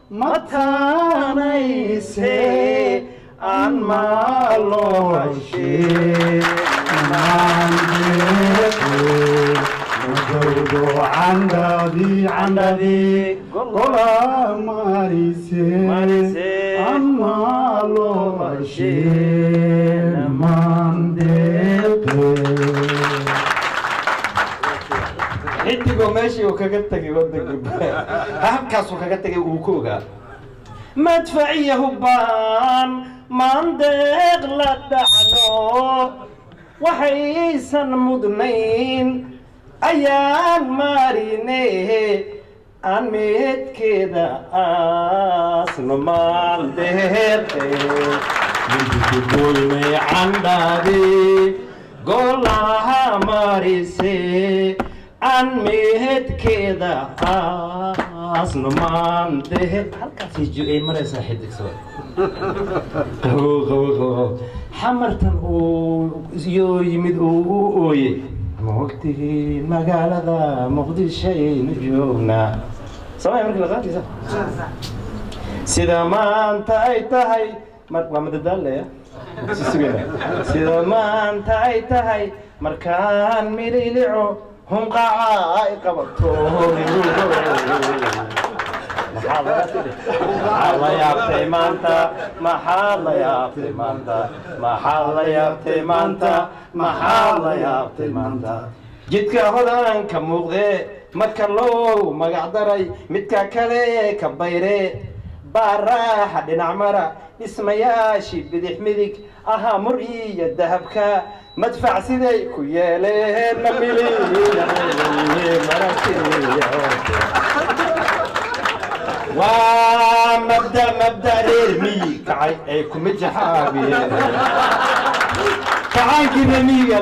mataanayse aan maalooshee candhadii candhadii gola marise Marise. amaalooshee mandeeqe xidigoo meeshii uu kaga tegay wadanka halkaasuu kaga tegay uu ku ogaa madfaciya hubbaan maandeeq la dhacno waxaysan mudnayn ayaan marine aan meedkeeda aasno maandeeqe midkugoynay candhadi golaha marise aan meedkeeda aasno maandehe halkaasay ju-ay maraysaa xidigso qabow qabow qabow xamartan uu iyo yimid uu u ooyey ma ogtihiin magaalada muqdishaynu joognaa samay markii la qaadaysa sida maanta ay tahay mar waa madadaalaya sida maanta ay tahay markaan mililico hunqaca ay qabato maxaa laga tidhi maxaa la yaabtay maanta maxaa la yaabtay maanta maxaa la yaabtay maanta maxaa la yaabtay maanta jidka hodanka muuqdee marka loo magac daray midka kale ka bayre baaraaxa dhinac mara dhismayaashii bidix midig ahaa mur iyo dahabka madfac siday ku yeeleen na waa mabda mabda reer miyi kacay ay kuma jaxaabiyeen kacaankiina miyiga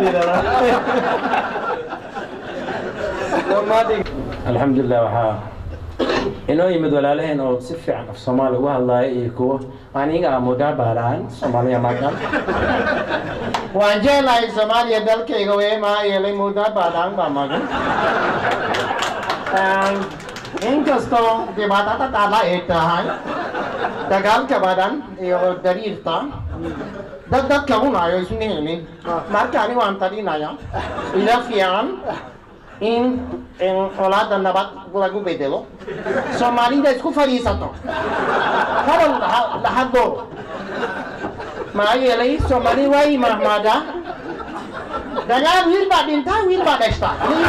alxamdulilah waxaa inoo yimid walaalaheen oo si fiican af soomaali uga hadlaaya iyo kuwo aniga mudaa baaraan soomaaliya magan waan jeclahay soomaaliya dalkayga wee maa yeelay mudaa baadhaan baa magan inkastoo dhibaatada taala ay tahay dagaalka badan iyo dariirta dad dadka cunayo isma helin marka ani waan talinaya ila fiican in in colaada nabad lagu bedelo soomaalida isku fadhiisato hadal la hadlo maxaa yeelay soomaali waa imahmada dagaal wiil baa dhintaa wiil baa dhashtaa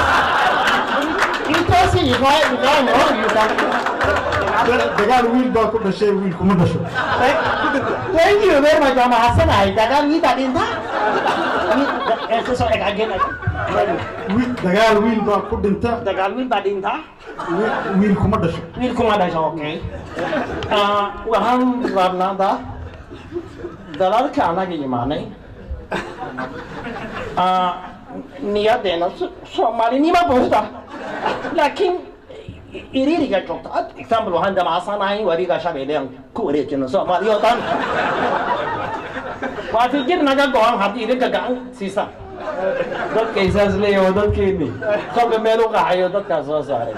intaasi ifaa ifaa no you can dagaal wiil baa ku dhashay wiil kuma dhasho Thank you very much. I'm mahadsannahay. Dagaal wiil baa dhintaa. Soo eg again. Wiil- dagaal wiil baa ku dhinta Dagaal wiil baa dhintaa. wi- wiil kuma dhasho Wiil kuma dhasho. Okay. Ah, waxaan rabnaa dalalka anaga imaanay. Ah, niyadeena So- soomaalinimo buuxda. Laakiin iriiriga joogta. Ad example waxaan damacsanahay wariga shabeellean ku wareejino Soomaaliya oo dhan. waa fikir naga go-an haddii idinka gacan siisaan dadkay saas leeyahay waa dadkeeni kolka meel u qaxayo dadkaas soo saaray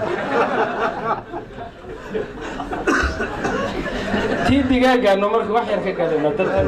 tii digaagaano marka wax yar ka gadayna dadka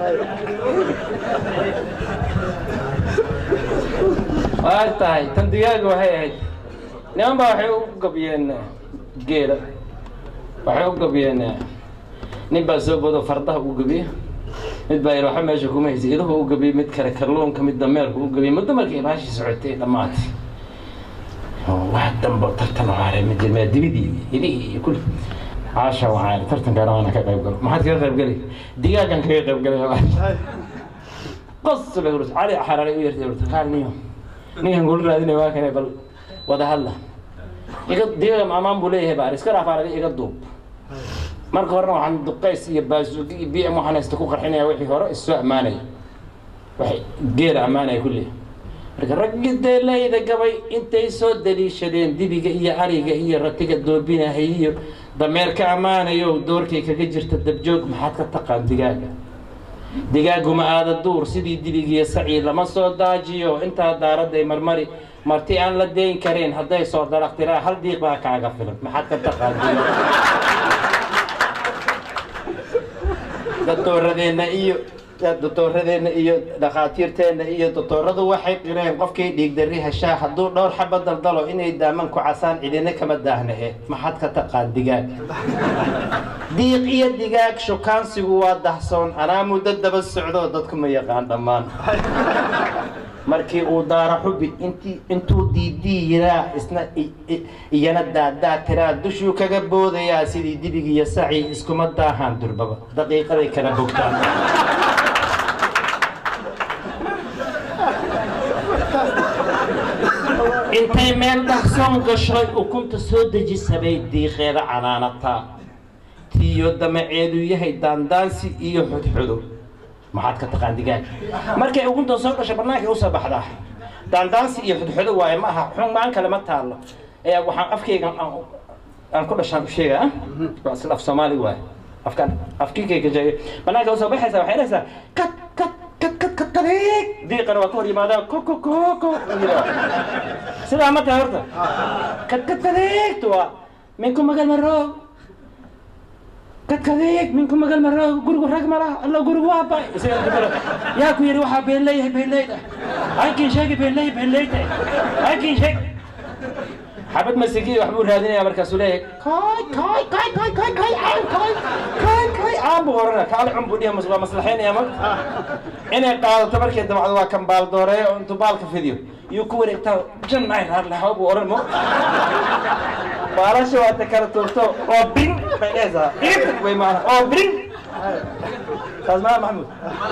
waa tahay tan digaaga waxay ahayd niman baa waxay u gabiyeen geela waxay u gabiyeen nin baa soo bodo fardaha u gabiye mid baa ilaaxa meesha kuma haysa idahu u gabiyey mid kale kalluunka mid dameerku u gabiyey muddo markay baashii socotay dhammaatay oo wax dambe tartan waxaa ma jirmaa dibidii idihii iyo kulli caasha waxaa tartankaana waana ka qayb galo maxaad kaga qayb gali digaagan kaga qayb galay qos bay urus cali xararay u yartay urta qaal niyo ninkan gula raadinay waa kanay bal wada hadla iga digaaga maamaan buu leeyahay baar iska raafaaraga iga duub marka horena waxaan duqays iyo baasuugi iyo b m waxaan haysta ku qarxinaya wixii hore isoo ammaanaya waxay geela ammaanaya kulli marka raggi deelayda gabay intay soo daliishadeen dibiga iyo ariga iyo ratiga doobinahay iyo dameerka ammaanayo doorkay kaga jirta dabjoog maxaad ka taqaan digaaga digaaguma aada duur sidii dibigiyo sacii lama soo daajiyo intaa daaraday marmari marti aan la dayn karin hadday soo dalaqtiraa hal diiq baa kaaga filan maxaad ka taqaan digaaga doctooradeenna iyo doctooradeenna iyo dhakhaatiirteenna iyo doctooradu waxay qireen qofkii dhiigdarri heshaa hadduu dhowr xaba daldalo inay daaman ku casaan cidina kama daahnahe maxaad ka taqaan digaag diiq iyo digaag shukaansigu waa dahsoon anaa muddo daba socdo dadku ma yaqaan dhammaan markii uu daara xubi intii intuu diidii yiraa isna i- i- iyana daadaa tiraa dushuu kaga boodayaa sidii dibig iyo saci iskuma daahaan durbaba daqiiqaday kala bogtaan intay meel dhahsoon gashay ukunta soo dejisabay diiqeeda canaanataa tiyo damaceedu yahay daandaansi iyo xudxudo maxaad ka taqaan digaag markay ugunta soo dhashay bannaankay usoo baxdaa daandaansi iyo xudxudo waaye ma aha xumaan kale ma taallo ee waxaan afkayga aan- aan ku dhashaan u sheegaa waa sida af soomaali waaye afkan afkiikayga jeegay bannaanka usoo baxaysa waxay dhahaysaa kad kad kad kad kad kadiig diiqana waa ka hor yimaadaa ko ko ko ko sidaa ma tahay horta kad kad kadiigtu waa minku magal maroog kadkadeeg minku magal maroog gurigu rag mala alla gurigu waa bay isaga kadalo yaa ku yidhi waxaa been leeyahay been leyd ah halkiin sheegi been leey been leyd ah halkiin sheeg xabad masigi wax buu raadinaya markaasuu leeyahay kay kay kay kay kay kay aan kay kay kay aan buu orana kaale cun buu dhihi mas- waa maslaxaynaya ma inay qaadato markay dabacdo waa kan baal dooreeyo oo intuu baalka fidiyo yuu ku wareegtaa jan ay raarlahaw buu oran mo baalasha waa ta kala tuurto oo bring bay dhehaysaa dhigta way maana oo bring taas maa maxamuud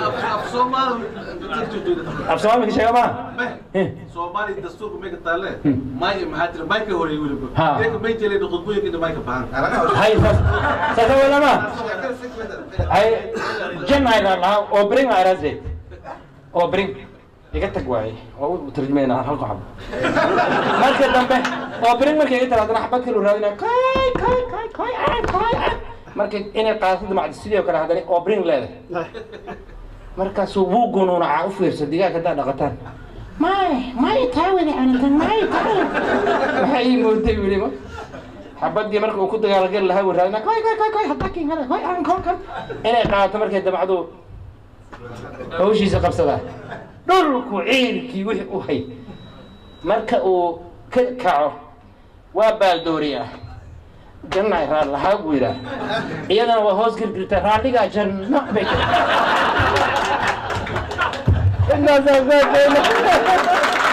af soomaali ka sheega maa soomaali dastuurka mayka taalle may maxaa jira mayka horeey weliba Ha. iyaka may jeleen khudbooyinka mayka bahan hay saas saasa wala maa hay jan ay raarlahaw oo bring ay raasay oo bring iga tag waaye oo u tarjumayna halku xabo marka dambe oo bring markay iga tiraadana xabad kalu raadina kay kay kay kay aan kay aan markay inay qaadato damacdo sidii oo kale haddana oo bring leedahay markaasuu wuu gunuunacaa u fiirsa digaag haddaa dhaqataan may may taa wada anigan may taa maxay ii mooday wili ma xabadii marka uu ku dagaalgali lahaa wuu raadina kay kay kay kay hadda kin hada kay aan kay kay inay qaadato markay damacdu hawshiisa qabsadaa dhulku ciilkii wixii u hay marka uu ka kaco waa baaldooriyaa janna raal lahaa buu yidhaah iyadana waa hoos girgirta raalligaa janno bay tiri intaasaa